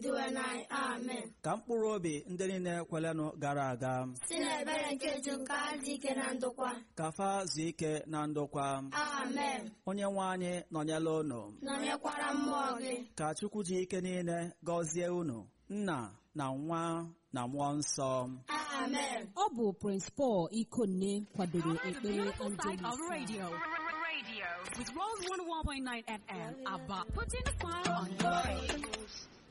iduwe n'anyị amen ka mkpụrụ obi ndị niile kwelenụ gara aga si n'ebere nke ju nke adị ike na ndokwa ka fa zuo ike na ndokwa amen onye nwe anyị nọnyela unu nọnyekwara mmụọ gị ka chukwu ji ike niile gọzie unu nna na nwa na mmụọ nsọ amen ọ bụ Prince Paul Ikonne kwadoro ekpere Beautiful side Angelus of radio. Radio with Rose 101.9 FM. Abba, putting a smile on your face.